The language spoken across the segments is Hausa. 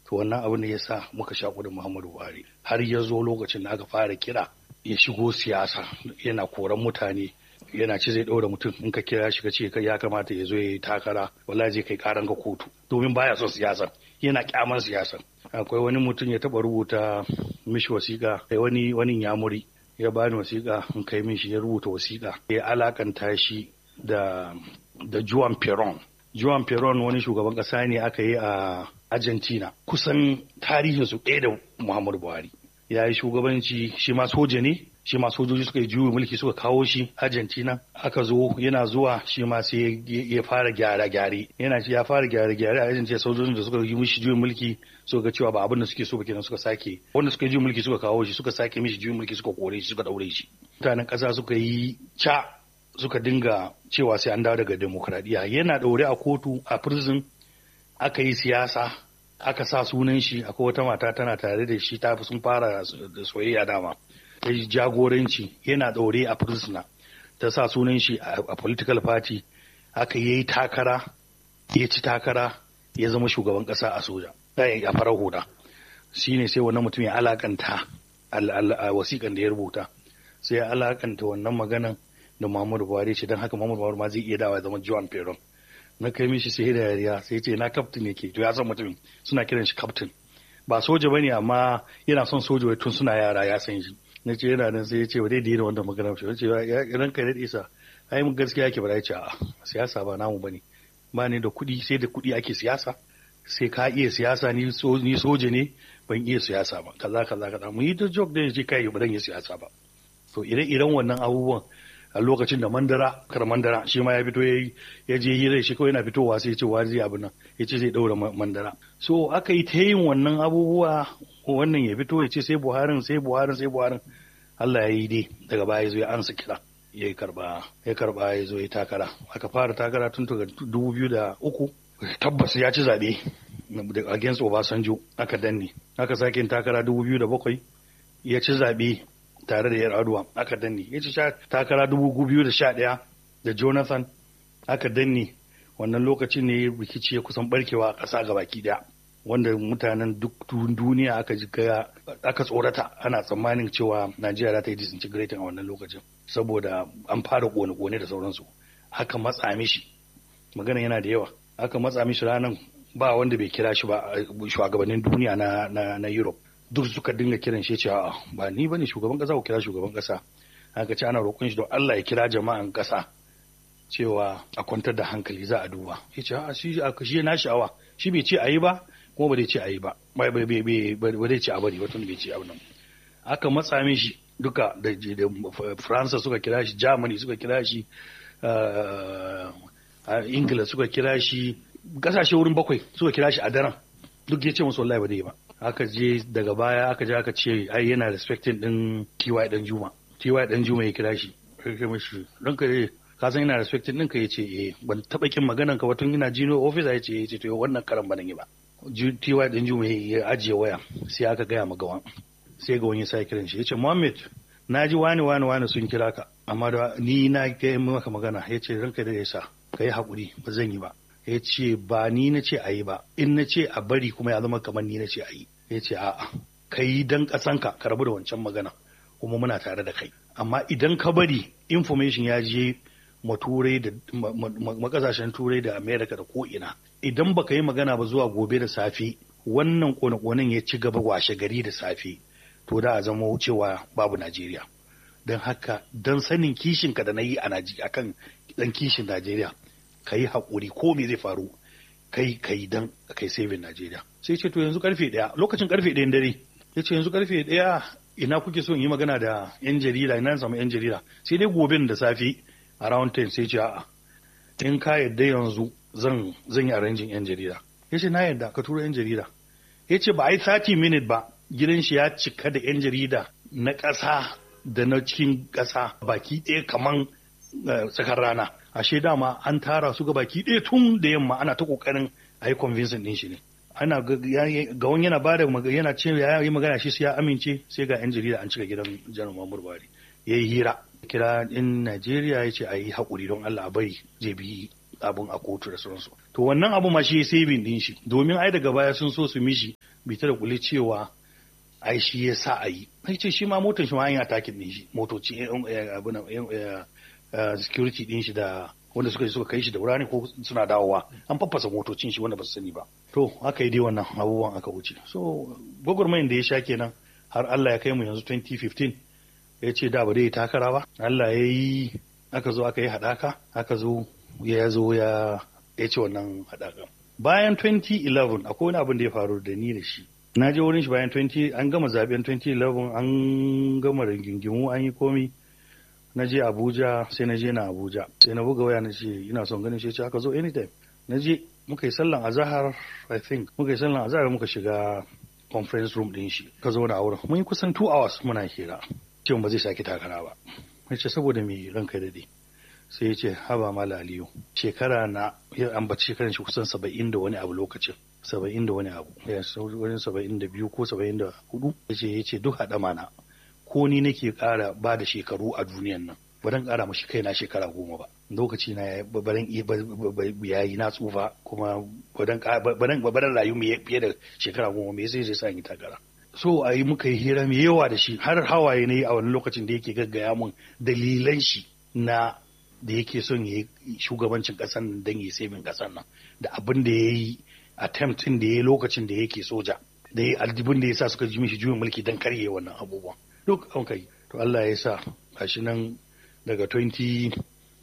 to wannan abin da ya sa muka sha kudin Muhammadu Buhari har ya zo lokacin da aka fara kira ya shigo siyasa yana koran mutane yana ce zai ɗaura mutum in ka kira shi ka ce ya kamata ya zo ya yi takara wallahi zai kai karan ka kotu domin baya son siyasa yana kyaman siyasa akwai wani mutum ya taba rubuta mishi wasiƙa kai wani wani yamuri ya bani wasiƙa in kai mishi ya rubuta wasiƙa ya alakanta shi da da Juan Perón Juan Perón wani shugaban ƙasa ne aka yi a Argentina kusan tarihinsu ɗaya da Muhammadu Buhari ya yi shugabanci shi ma soja ne shi ma sojoji suka yi juyin mulki suka kawo shi Argentina aka zo yana zuwa shi ma sai ya fara gyara gyare yana ya fara gyara gyare a Argentina sojojin da suka yi mishi juyin mulki suka ga cewa ba abin da suke so ba kenan suka sake wanda suka yi juyin mulki suka kawo shi suka sake mishi juyin mulki suka kore shi suka daure shi mutanen ƙasa suka yi ca suka dinga cewa sai an dawo daga demokradiyya yana daure a kotu a prison aka yi siyasa aka sa sunan shi akwai wata mata tana tare da shi ta sun fara da soyayya dama ta yi jagoranci yana ɗaure a prisoner ta sa sunan shi a political party aka yi takara ya ci takara ya zama shugaban ƙasa a soja a farar hula shi ne sai wannan mutum ya alakanta a wasiƙan da ya rubuta sai ya alakanta wannan maganan da Muhammadu Buhari ce don haka Muhammadu Buhari ma zai iya dawa ya zama John Peron na kai mishi sai da yariya sai ce na kaftin yake to ya san mutum suna kiran shi kaftin ba soja bane amma yana son soja tun suna yara ya san shi na ce yana nan sai ya ce ba dai da wanda magana shi ce ran kai daɗe sa ai mun gaskiya yake ba ya ce a siyasa ba namu bane ba ne da kuɗi sai da kuɗi ake siyasa sai ka iya siyasa ni soja ne ban iya siyasa ba kaza kaza kaza mu yi ta joke da ya ce kai ba dan yi siyasa ba to ire-iren wannan abubuwan a lokacin da mandara kar mandara shi ma ya fito ya je hira shi kawai yana fitowa sai ya ce wa zai abin nan ya ce zai daura mandara so aka yi ta yin wannan abubuwa wannan ya fito ya ce sai buharin sai buharin sai buharin Allah ya yi dai daga baya ya zo ya ansa kira ya karba ya karba ya zo ya takara aka fara takara tun daga dubu biyu da uku tabbas ya ci zaɓe against Obasanjo aka danne aka sake takara dubu biyu da bakwai ya ci zaɓe tare da Yar'adua aka danne ya ci takara dubu biyu da sha ɗaya da Jonathan aka danne wannan lokacin ne rikici ya kusan barkewa a ƙasa ga baki ɗaya wanda mutanen duk duniya aka ji aka tsorata ana tsammanin cewa Najeriya za ta yi disintegrating a wannan lokacin saboda an fara kone-kone da sauransu aka matsa mishi magana yana da yawa aka matsa mishi ranar ba wanda bai kira shi ba shugabannin duniya na, na, na Europe duk suka dinga kiran shi cewa ba ni bane shugaban kasa ko kira shugaban kasa aka ce ana roƙon shi don Allah ya kira jama'an kasa cewa a kwantar da hankali za a duba ya ce a shi a shi na sha'awa shi bai ce a yi ba kuma ba zai ce a yi ba ba zai ce a bari ba tun bai ce abu nan aka matsa mishi duka da faransa suka kira shi germany suka kira shi ingila suka kira shi kasashe wurin bakwai suka kira shi a daren duk ya ce musu wallahi ba zai ba aka je daga baya aka je aka ce ai yana respecting din TY dan Juma TY dan Juma ya kira shi kai mishi ranka dai ka san ina respecting din ka yace eh ban taba kin maganan ka ba tun ina jino office yace eh yace to wannan karan ban yi ba TY dan Juma ya ajiye waya sai aka gaya ma gawan sai ga wani sai kiran shi yace Muhammad na ji wani wani wani sun kira ka amma da ni na ga maka magana yace ranka da yasa kai hakuri ba zan yi ba ya ce ba ni na ce a yi ba in na ce a bari kuma ya zama kamar ni na ce a yi ya ce a'a ka yi don ƙasanka ka rabu da wancan magana kuma muna tare da kai amma idan ka bari information ya je ma turai da makasashen turai da america da ko'ina idan baka yi magana ba zuwa gobe da safe wannan kone-konen ya ci gaba washe gari da safe to da a zama cewa babu najeriya don haka don sanin kishinka da na yi a kan dan kishin najeriya ka yi haƙuri ko me zai faru kai kai dan kai saving Najeriya sai ce to yanzu karfe ɗaya lokacin karfe ɗayan dare ya ce yanzu karfe ɗaya ina kuke so in yi magana da yan jarida ina samu yan jarida sai dai gobe da safe around 10 sai ce a'a in ka yadda yanzu zan zan yi arranging yan jarida ya ce na yadda ka tura yan jarida ya ce ba a yi 30 minute ba gidan shi ya cika da yan jarida na ƙasa da na cikin ƙasa baki ɗaya kaman tsakar rana ashe dama an tara su ga baki ɗaya tun da yamma ana ta kokarin a yi convincing din shi ne ana ga wani yana bada yana ce ya yi magana shi sai ya amince sai ga yan jarida an cika gidan janar Muhammadu Buhari ya yi hira kira in Najeriya ya ce a yi haƙuri don Allah a bari zai bi abun a kotu da sauransu to wannan abu ma shi ya saving din shi domin ai daga baya sun so su mishi bita da kuli cewa ai shi ya sa a yi sai ce shi ma motar shi ma an yi atakin din shi motoci abu na security din shi da wanda suka suka kai shi da wurare ko suna dawowa an faffasa motocin shi wanda ba su sani ba to aka yi dai wannan abubuwan aka wuce so gwagwarmayin da ya sha kenan har Allah ya kai mu yanzu 2015 ya ce da ba dai takara ba Allah ya yi aka zo aka yi haɗaka aka zo ya zo ya ya ce wannan haɗaka bayan 2011 akwai wani abin da ya faru da ni da shi na je wurin shi bayan 20 an gama zaben 2011 an gama rigingimu an yi komi na je Abuja sai na je na Abuja sai na buga waya na ce ina son ganin shi ce aka zo anytime na je muka yi sallan azahar I think muka yi sallan azahar muka shiga conference room din shi ka zo na wurin mun yi kusan 2 hours muna hira ce ba zai sake takara ba ya ce saboda me ranka dade sai ya ce haba mala aliyu shekara na ya ambaci shekaran shi kusan saba'in da wani abu lokacin saba'in da wani abu ya wani saba'in da biyu ko saba'in da hudu ya ce ya ce duk haɗa mana ko ni nake ƙara ba da shekaru a duniyan nan ba dan ƙara mashi kaina shekara goma ba lokaci na baran ya yi na tsufa kuma baran rayu mai fiye da shekara goma me sai zai sa yi takara so a yi muka yi hira mai yawa da shi har hawaye ne a wani lokacin da yake gaggaya mun dalilan shi na da yake son ya yi shugabancin ƙasar nan don ya sabin ƙasar nan da abin da ya yi attempt da ya yi lokacin da yake soja da ya aljibin da ya sa suka ji mishi juyin mulki don karye wannan abubuwan duk an kai to Allah ya sa gashi nan daga 2011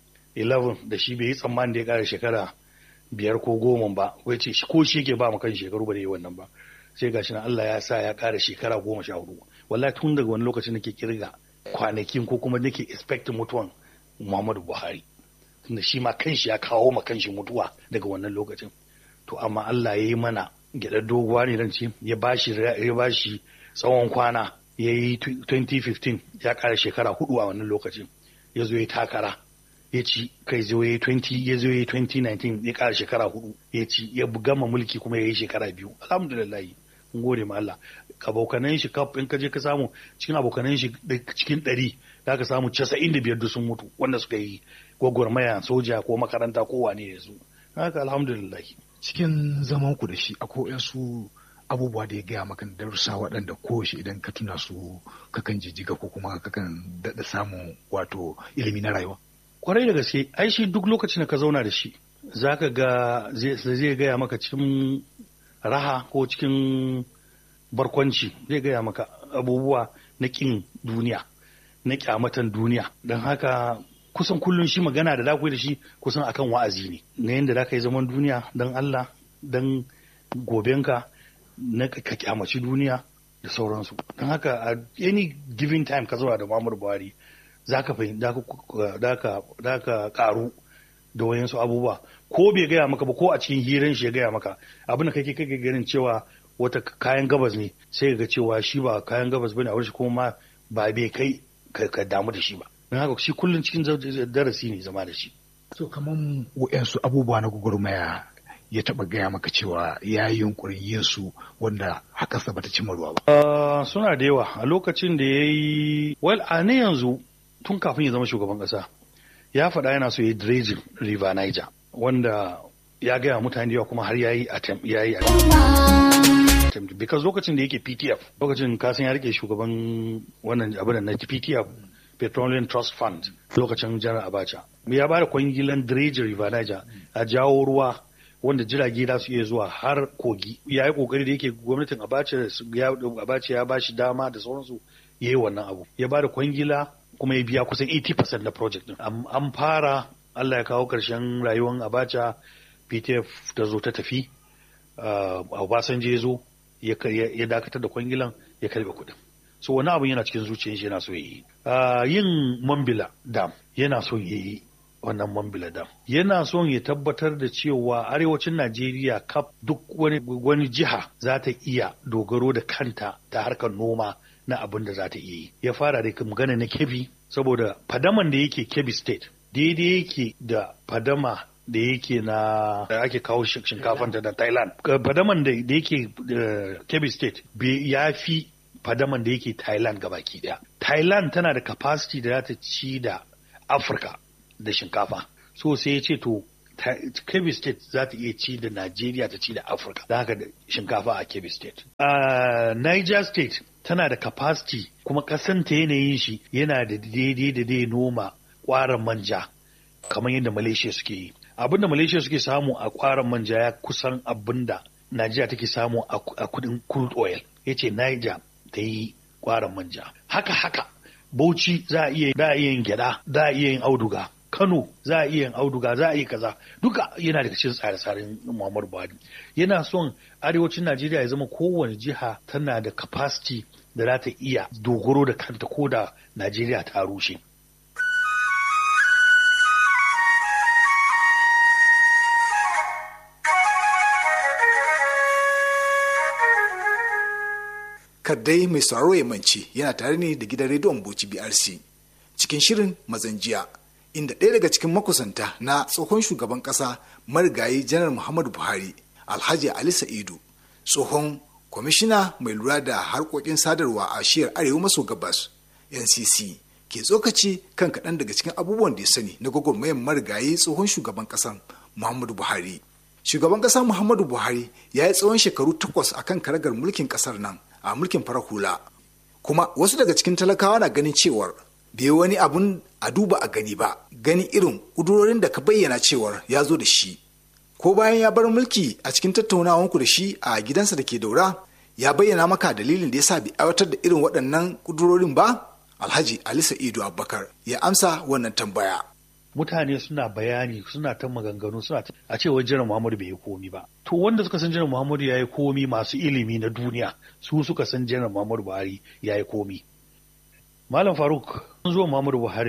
da shi bai yi tsammanin da ya kara shekara biyar ko goma ba wai ce ko shi yake ba mu kan shekaru ba da yi wannan ba sai gashi nan Allah ya sa ya kara shekara goma sha hudu wallahi tun daga wani lokacin nake kirga kwanakin ko kuma nake expect mutuwan Muhammadu Buhari tunda shi ma kanshi ya kawo ma kanshi mutuwa daga wannan lokacin to amma Allah ya yi mana gyaɗar doguwa ne dan ce ya bashi ya bashi tsawon kwana ya yi 2015 ya kara shekara hudu a wannan lokacin ya zo ya takara ya ci kai zo ya yi 20 ya zo ya yi 2019 ya kara shekara hudu ya ci ya gama mulki kuma ya yi shekara biyu alhamdulillah mun gode ma Allah abokanan shi kaf in ka je ka samu cikin abokanan shi cikin ɗari za ka samu casa'in da biyar sun mutu wanda suka yi gwagwarmaya soja ko makaranta ko wane ne su haka alhamdulillah cikin zaman ku da shi akwai su abubuwa da ya gaya maka darussa waɗanda kowace idan ka tuna su kakan jijjiga ko kuma kakan daɗa samun wato ilimi na rayuwa kwarai da gaske ai shi duk lokacin da ka zauna da shi zaka ga zai gaya maka cikin raha ko cikin barkwanci zai gaya maka abubuwa na kin duniya na kyamatan duniya don haka kusan kullum shi magana da dakwai da shi kusan akan wa'azi ne na yadda za ka yi zaman duniya don Allah don gobenka na ka kyamaci duniya da sauransu don haka a any given time ka zauna da Muhammadu Buhari za ka da ka karu da wayansu abubuwa ko bai gaya maka ba ko a cikin hiran shi ya gaya maka abin da kake kake ganin cewa wata kayan gabas ne sai ga cewa shi ba kayan gabas bane a wurin shi kuma ba bai kai ka damu da shi ba don haka shi kullum cikin darasi ne zama da shi so kaman wa'yansu abubuwa na gwagwarmaya ya taba gaya maka cewa ya yi yunkurin yin su wanda hakarsa bata cimma ruwa ba suna da yawa a lokacin da ya yi well a ne yanzu tun kafin ya zama shugaban kasa ya faɗa yana so ya yi dredging river niger wanda ya gaya mutane da yawa kuma har ya yi attempt ya yi attempt because lokacin da yake ptf lokacin kasan ya rike shugaban wannan abin na ptf petroleum trust fund lokacin janar abacha ya ba da kwangilan dredging river niger a jawo ruwa wanda jirage za su iya zuwa har kogi ya yi kokari da yake gwamnatin abacha ya ba shi dama da sauransu ya yi wannan abu ya ba da kwangila kuma ya biya kusan 80% na project din an fara Allah ya kawo ƙarshen rayuwar abacha ptf ta zo ta tafi obasanjo ya zo ya dakatar da kwangilan ya karbe kuɗin so wani abun yana cikin zuciyar shi yana so ya yi yin mambila dam yana so ya yi wannan mambila dam yana son ya tabbatar da cewa arewacin najeriya kaf duk wani, wani jiha za ta iya dogaro da kanta ta harkar noma na abin da za ta iya yi ya fara da magana na kebi saboda fadaman da yake kebi state daidai yake da fadama da yake na da ake kawo shinkafan da thailand fadaman da yake kebi state ya fi fadaman da yake thailand gabaki daya thailand tana da capacity da za ta ci da afirka da shinkafa so sai ya ce to Kebbi State za ta iya ci da Najeriya ta ci da Afirka da haka da shinkafa a Kebbi State. Uh, Niger State tana da capacity kuma kasanta yanayin shi yana da daidai da dai noma kwaran manja kamar yadda Malaysia suke yi. Abin da Malaysia suke samu a kwaran manja ya kusan abin da Najeriya take samu a kudin crude oil. Ya ce Niger ta yi kwaran manja. Haka haka Bauchi za a iya yin gyada, za a iya yin auduga. Kano za a iya yin auduga za a yi kaza duka yana daga cikin tsare-tsaren Muhammadu Buhari yana son arewacin Najeriya ya zama kowane jiha tana da capacity da za ta iya dogaro da kanta ko da Najeriya ta rushe. Kaddai mai sauraro ya mance yana tare ne da gidan rediyon Bauchi BRC cikin shirin mazanjiya. inda ɗaya daga cikin makusanta na tsohon shugaban ƙasa marigayi janar muhammadu buhari alhaji ali sa'idu tsohon kwamishina mai lura da harkokin sadarwa a shiyar arewa maso gabas ncc ke tsokaci kan kaɗan daga cikin abubuwan da ya sani na gwagwarmayar marigayi tsohon shugaban ƙasan muhammadu buhari shugaban ƙasa muhammadu buhari ya yi tsawon shekaru takwas a kan karagar mulkin ƙasar nan a mulkin farar hula kuma wasu daga cikin talakawa na ganin cewar bai wani abun a duba a gani ba gani irin ƙudurorin da ka bayyana cewar ya zo da shi ko bayan ya bar mulki a cikin tattaunawanku da shi a gidansa da ke daura ya bayyana maka dalilin da ya sa bai aiwatar da irin waɗannan ƙudurorin ba alhaji ali sa'idu abubakar ya amsa wannan tambaya mutane suna bayani suna ta maganganu suna a cewa jiran muhammadu bai yi komi ba to wanda suka san jiran muhammadu ya yi komi masu ilimi na duniya su suka san jiran muhammadu buhari ya yi komi Malam Faruk, sun zo Muhammadu Buhari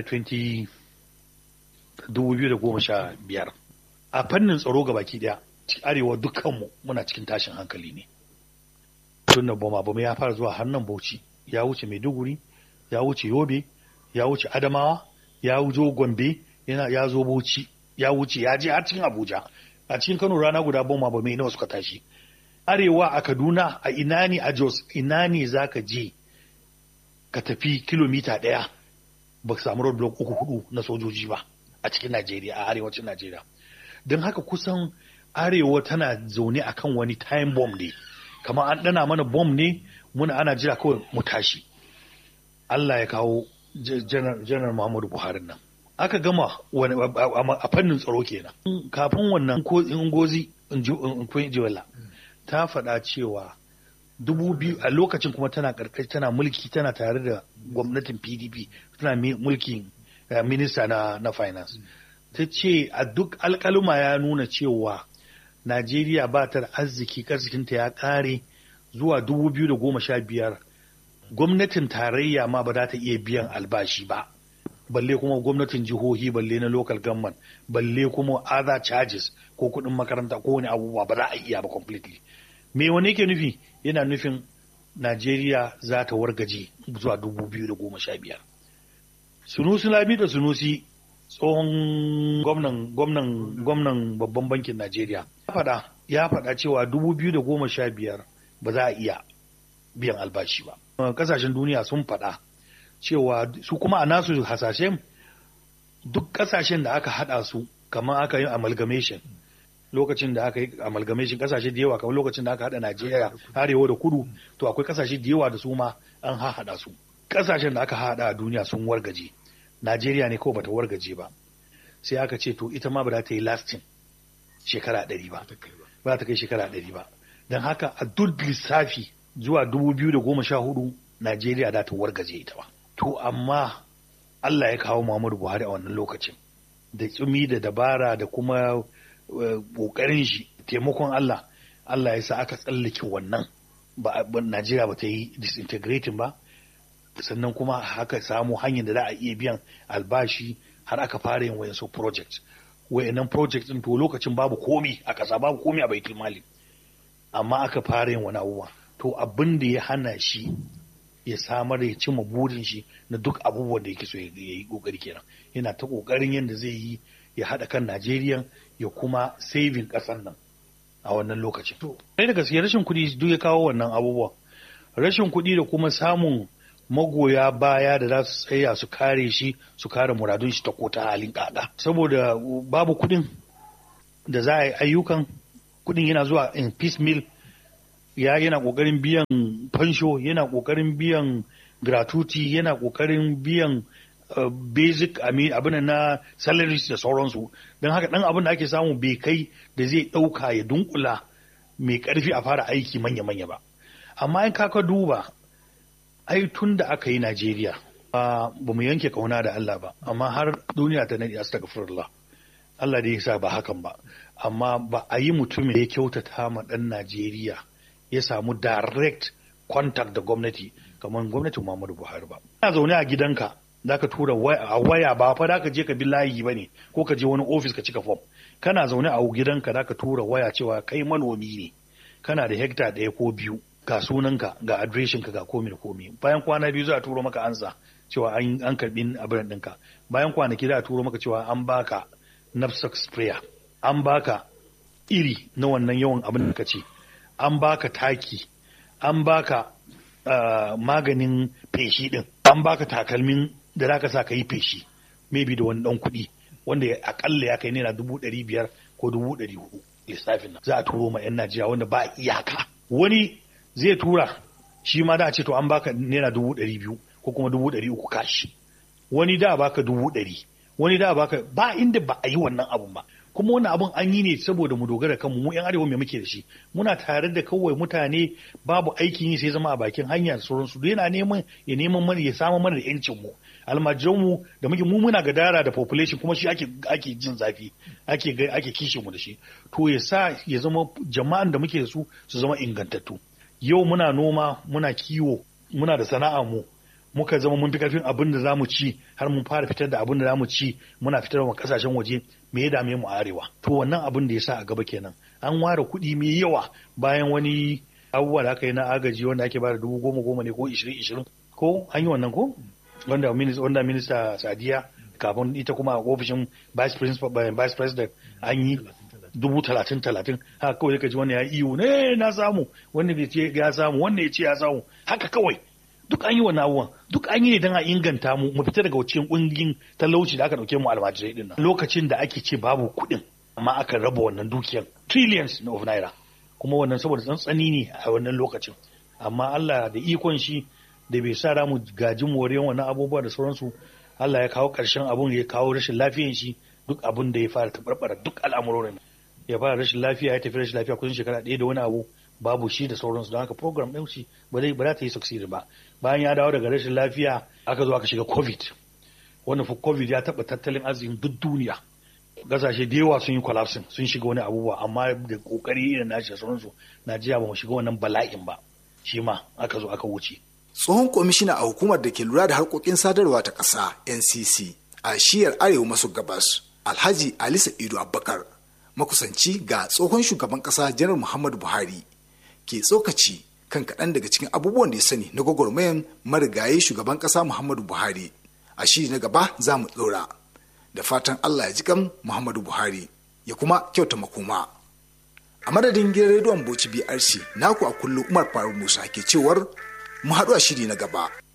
2015 a fannin tsaro ga baki daya arewa dukkanmu muna cikin tashin hankali ne. Tun da bama bama ya fara zuwa hannun Bauchi, ya wuce Maiduguri, ya wuce Yobe, ya wuce Adamawa, ya wuce Gombe, yana ya zo Bauchi, ya wuce ya je har cikin Abuja. A cikin Kano rana guda bama bama nawa suka tashi. Arewa a Kaduna a ina ne a Jos ina ne zaka je ka tafi kilomita ɗaya ba ka samu roadblock uku hudu na sojoji ba a cikin Najeriya a arewacin Najeriya. Don haka kusan arewa tana zaune a kan wani time bomb ne, kamar an ɗana mana bomb ne muna ana jira kawai mu tashi. Allah ya kawo janar Muhammadu Buhari nan. Aka gama a fannin tsaro kenan. Kafin wannan ko in gozi in ji ta faɗa cewa dubu biyu a lokacin kuma tana karkashi tana mulki tana tare da gwamnatin pdp tana mulkin minista na, na finance ta ce a duk alkaluma ya nuna cewa najeriya ba ta da arziki arzikinta ya kare zuwa dubu biyu da goma sha biyar gwamnatin tarayya ma ba za ta iya biyan albashi ba balle kuma gwamnatin jihohi balle na local government balle kuma other charges ko kuɗin makaranta ko wani abubuwa ba za a iya ba completely me wani yake nufi yana nufin Najeriya za ta wargaje zuwa dubu biyu da goma sha biyar. Sunusi Lami da Sunusi tsohon gwamnan gwamnan gwamnan babban bankin Najeriya ya faɗa ya faɗa cewa dubu biyu da goma sha biyar ba za a iya biyan albashi ba. Kasashen duniya sun faɗa cewa su kuma a nasu hasashen duk kasashen da aka haɗa su kamar aka yi amalgamation lokacin da aka yi amalgamation kasashe da yawa kamar lokacin da aka hada Najeriya arewa da kudu to akwai kasashe da yawa da su ma an hada su kasashen da aka hada a duniya sun wargaje Najeriya ne kawai bata wargaje ba sai aka ce to ita ma ba za ta yi lasting shekara ɗari ba ba ta kai shekara ɗari ba don haka a duk lissafi zuwa dubu biyu da goma sha hudu Najeriya za ta wargaje ita ba to amma Allah ya kawo Muhammadu Buhari a wannan lokacin da tsumi da dabara da kuma ƙoƙarin shi taimakon Allah Allah ya sa aka tsallake wannan ba Najeriya ba ta yi disintegrating ba sannan kuma haka samu hanyar da za a iya biyan albashi har aka fara yin wayansu project wayannan project din to lokacin babu komi a ƙasa babu komi a baitul mali amma aka fara yin wani abubuwa to abin da ya hana shi ya samar ya cimma burin shi na duk abubuwan da yake so ya yi kokari kenan yana ta kokarin yadda zai yi ya haɗa kan Najeriya ya kuma saving ƙasar nan a wannan lokacin. Ɗaya da gaske rashin kuɗi duk ya kawo wannan abubuwan. Rashin kuɗi da kuma samun magoya baya da za su tsaya su kare shi su kare muradun shi ta kota halin ƙaƙa. Saboda babu kuɗin da za a yi ayyukan kuɗin yana zuwa in piecemeal ya yana ƙoƙarin biyan fansho yana ƙoƙarin biyan gratuity yana ƙoƙarin biyan uh, basic abin na salaries da sauransu don haka ɗan abin da ake samu bai kai da zai ɗauka ya dunkula mai ƙarfi a fara aiki manya-manya ba amma in kaka duba ai tun da aka yi najeriya ba mu yanke kauna da allah ba amma har duniya ta nadi astagfirullah allah da ya sa ba hakan ba amma ba a yi mutumin da ya kyautata ma ɗan najeriya ya samu direct contact da gwamnati kamar gwamnatin Muhammadu Buhari ba. Ina zaune a gidanka za ka tura a waya ba fa da ka je ka bi layi ba ne ko ka je wani ofis ka cika fom. Kana zaune a gidanka za ka tura waya cewa kai manomi ne kana da hekta ɗaya ko biyu ga sunanka ga adireshinka ga komi da komi bayan kwana biyu za a turo maka ansa cewa an karɓi abin ɗinka bayan kwanaki za a turo maka cewa an baka knapsack sprayer an baka iri na wannan yawan abin da ka ce an baka taki an baka uh, maganin feshi din an baka takalmin da zaka sa ka yi feshi maybe da wani dan kuɗi wanda akalla ya kai naira dubu ɗari biyar ko dubu ɗari hudu lissafin nan za a turo ma 'yan najeriya wanda ba iyaka wani zai tura shi ma da a ce to an baka naira dubu ɗari biyu ko kuma dubu ɗari uku kashi wani da baka dubu ɗari wani da baka ba inda ba a yi wannan abun ba kuma wannan abun an yi ne saboda mu dogara kanmu mu yan arewa mai muke da shi muna tare da kawai mutane babu aikin yi sai zama a bakin hanya da sauransu duk yana neman ya neman mana ya samu mana da yancin mu almajiran mu da muke mu muna gadara da population kuma shi ake ake jin zafi ake ake kishin mu da shi to ya sa ya zama jama'an da muke da su su zama ingantattu yau muna noma muna kiwo muna da sana'a mu muka zama mun fi karfin abin da zamu ci har mun fara fitar da abin da zamu ci muna fitar wa kasashen waje me ya dame mu arewa to wannan abin da ya sa a gaba kenan an ware kuɗi mai yawa bayan wani abubuwa da aka yi na agaji wanda ake bada dubu goma goma ne ko ishirin ishirin ko an yi wannan ko wanda wanda minista sadiya kafin ita kuma a ofishin vice president an yi dubu talatin talatin haka kawai ka ji wani ya iyo ne na samu wanda bai ce ya samu wanda ya ce ya samu haka kawai duk an yi wa abubuwan duk an yi ne don a inganta mu mu fita daga cikin kungin talauci da aka dauke mu almajirai din nan lokacin da ake ce babu kuɗin amma aka raba wannan dukiyar trillions of naira kuma wannan saboda tsantsani ne a wannan lokacin amma Allah da ikon shi da bai sa mu gaji moriyar wannan abubuwa da sauransu Allah ya kawo ƙarshen abun ya kawo rashin lafiyan shi duk abun da ya fara tabarbara duk al'amurorin ya fara rashin lafiya ya tafi rashin lafiya kusan shekara ɗaya da wani abu babu shi da sauransu don haka program ɗin shi ba zai ba za ta yi succeed ba bayan ya dawo daga rashin lafiya aka zo aka shiga covid wanda fa covid ya taɓa tattalin arzikin duk duniya gasashe da yawa sun yi collapsing sun shiga wani abubuwa amma da kokari irin nashi da sauransu najeriya ba mu shiga wannan bala'in ba shi ma aka zo aka wuce tsohon kwamishina a hukumar da ke lura da harkokin sadarwa ta ƙasa ncc a shiyar arewa maso gabas alhaji ali sa'idu abubakar makusanci ga tsohon shugaban ƙasa janar muhammadu buhari ke tsokaci kan kaɗan daga cikin abubuwan da ya sani na gwagwarmayan marigayi shugaban ƙasa muhammadu buhari a shiri na gaba za mu ɗora da fatan allah ya ji kan muhammadu buhari ya kuma kyauta makoma a madadin gidan rediyon bauchi brc naku a kullum umar faruk musa ke cewar mu haɗu a shiri na gaba